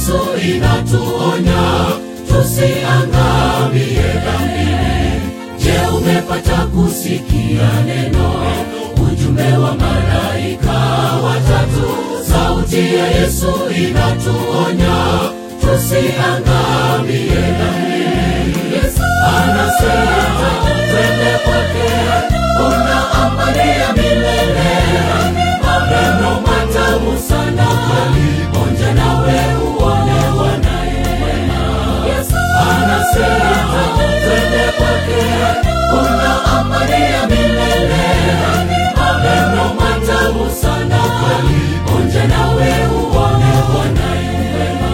Yesu inatuonya tusiangamie dhambini. Je, umepata kusikia neno, ujumbe wa malaika watatu? Sauti ya Yesu inatuonya tusiangamie dhambini. Anasema twende kwake, kuna amani ya milele, maneno matamu sana kweli, onja nawe uone wanaye wema. Anasema twende kwake, kuna amani ya milele, maneno matamu sana kweli, onja nawe uone wanaye wema.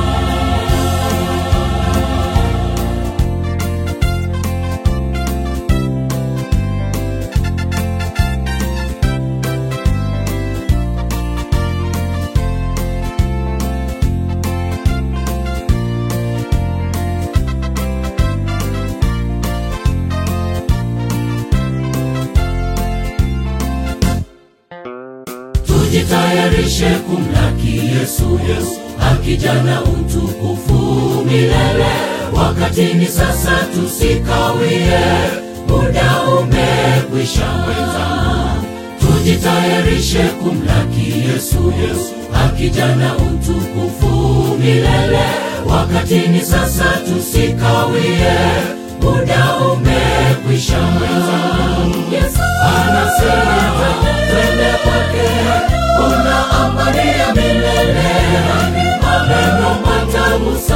tujitayarishe kumlaki Yesu, Yesu akija na utukufu milele. Wakati ni sasa, tusikawie, muda umekwisha wenzangu. Tujitayarishe kumlaki Yesu, Yesu akija na utukufu milele. Wakati ni sasa, tusikawie, muda umekwisha wenzangu. Yesu anasema twende kwake, kuna amani ya milele, maneno matamu